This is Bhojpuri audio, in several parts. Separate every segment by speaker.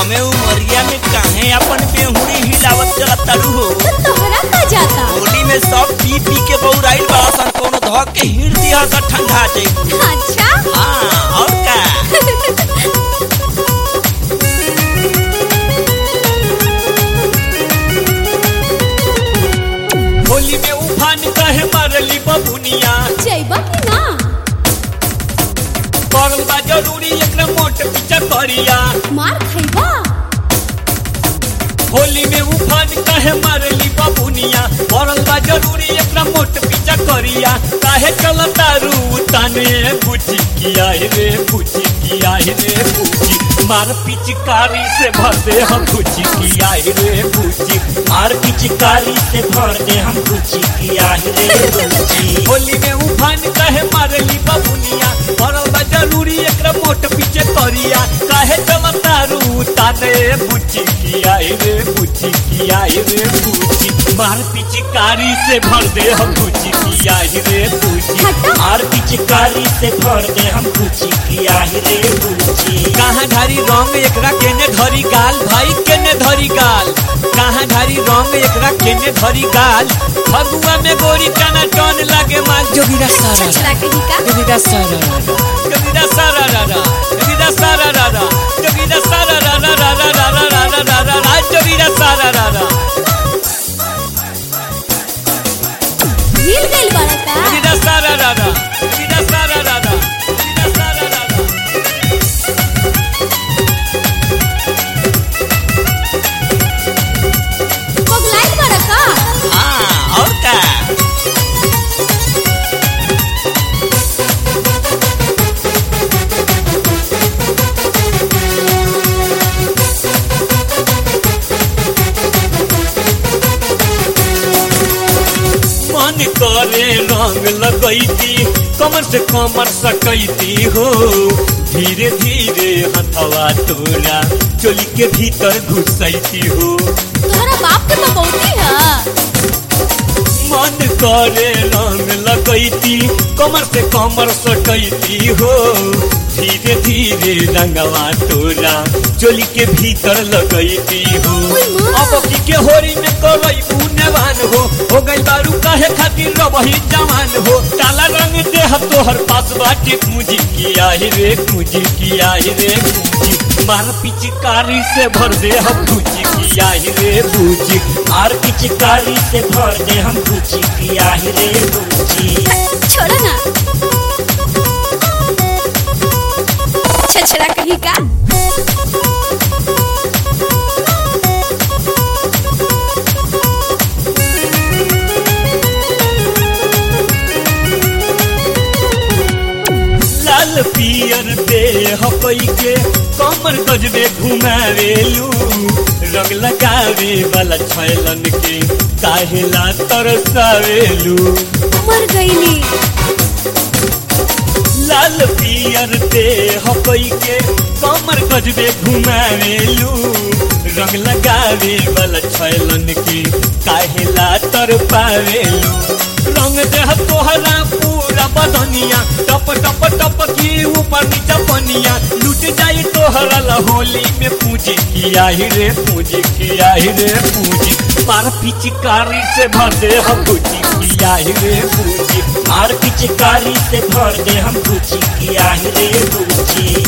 Speaker 1: कमे उमरिया में काहे अपन बेहुड़ी हिलावत चलत तारू हो
Speaker 2: तो तोहरा का जाता
Speaker 1: होली में सब पी पी के बौराइल बड़ा सन कोनो धक के हिड़ दिया सा ठंडा जाई
Speaker 2: अच्छा
Speaker 1: हाँ और का होली में उफान कहे मारली बबुनिया
Speaker 2: जइबा कि ना
Speaker 1: करल बा जरूरी एकरा मोट पीछा करिया
Speaker 2: मार खइबा
Speaker 1: होली में उफान कहे मारली बबुनिया करल बा जरूरी एकरा मोट पीछा करिया काहे चलता रू ताने बुझी किया रे बुझी किया रे बुझी मार पिचकारी से भर दे हम बुझी किया रे बुझी
Speaker 3: मार पिचकारी से भर दे हम कुछ किया रे बुच्ची
Speaker 1: होली में उफान कहे मारली बबुनिया करल बा जरूरी एकरा मोट पीछे करिया काहे चलता रू ताने बुझी किया रे बुझी किया रे बुझी मार पिचकारी से भर दे हम बुझी किया रे बुझी
Speaker 2: हटा
Speaker 3: मार पिचकारी से भर दे हम कुछ किया रे बुच्ची
Speaker 1: कहाँ धारी रंग एकरा केने धरी गाल भाई केने धरी गाल कहाँ धारी रंग एकरा केने धरी गाल फगुआ में गोरी टना टन लागे माल जोगिरा सारा
Speaker 2: छछड़ा कहीं का
Speaker 1: जोगिरा सारा जोगिरा सारा रारा जोगिरा सारा रारा जोगिरा सारा रारा रारा रारा रारा रारा रा जोगिरा सारा रारा
Speaker 2: हिल गइल बड़ा का
Speaker 1: जोगिरा सारा रारा जोगिरा सारा रारा जोगिरा सारा रारा
Speaker 2: पगलाइल बड़ा का
Speaker 1: हाँ और का मन करे रंग लगैती कमर से कमर सकैती हो धीरे धीरे हथवा तोरा चोली के भीतर घुसैती हो
Speaker 2: तोहरा बाप के बबौती है
Speaker 1: मन करे रंग लगैती कमर से कमर सकैती हो धीरे धीरे रंगवा तोरा चोली के भीतर लगैती हो
Speaker 2: ओए माँ।
Speaker 1: अब की के होरी में करई पुण्यवान हो हो गई बारू काहे खातिर रबही जवान हो काला रंग देह तोहर पास बाटे पूंजी किया ही रे पूंजी किया ही रे पूंजी मार पिचकारी से भर दे हम पूंजी किया ही रे पूंजी
Speaker 3: मार पिचकारी से भर दे हम कुछ किया रे बुच्ची
Speaker 2: छोड़ो ना छछड़ा कहीं का
Speaker 1: लाल पियर देह पई के कमर गजबे घुमावेलू रंग लगावे वाला छैलन के काहेला तरसावेलू
Speaker 2: मर गईली
Speaker 1: लाल पियर देह पई के कमर गजबे घुमावेलू रंग लगावे वाला छैलन के काहेला तर पावेलू रंग देह तोहरा पूरा बदनिया टप टप टप की ऊपर नीचा पनिया लूट जाई तोहरा लहोली में पूजी किया ही रे पूजी किया ही रे पूजी पार पिचकारी से भर दे हम पूजी किया ही रे पूजी
Speaker 3: मार पिचकारी से भर दे हम कुछ किया रे बुच्ची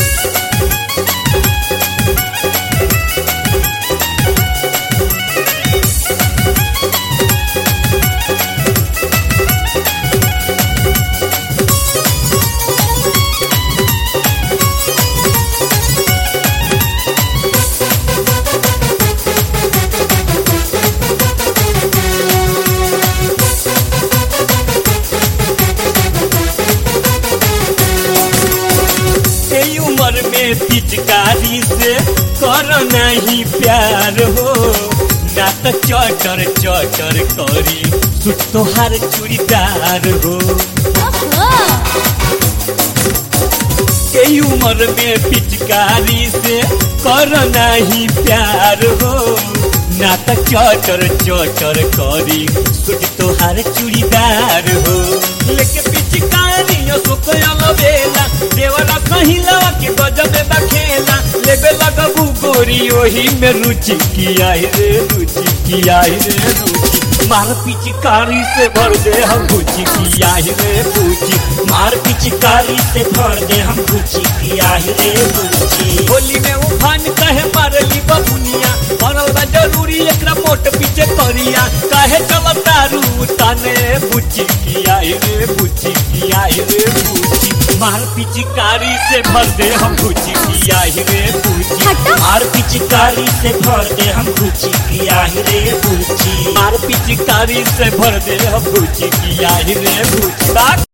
Speaker 1: ए उम्र में पिचकारी से कर नहीं प्यार हो ना तो चटर चटर करी सुट तोहार चूड़ीदार हो
Speaker 2: ओहो
Speaker 1: ए उम्र में पिचकारी से कर नहीं प्यार हो ना तो चटर चटर करी सुट तोहार चूड़ीदार हो लेके पिचकारी सुखल बेला देवरा कहीं लवा के गजबे बखेला लेबे लगबू गोरी ओही में रुचि किया रे रुचि किया रे रुचि मार पिचकारी से भर दे हम रुचि किया रे रुचि
Speaker 3: मार पिचकारी से भर दे हम गुची किया रे गुची
Speaker 1: होली में उफान कहे मारली बबुनिया मरल बा जरूरी एकरा मोट पीछे करिया काहे चलता रू ताने बुची किया रे बुची किया रे बुची मार पिचकारी से भर दे हम बुची किया रे बुची
Speaker 2: हटा
Speaker 3: मार पिचकारी से भर दे हम गुची किया रे गुची
Speaker 1: मार पिचकारी से भर दे हम बुची किया रे बुची बात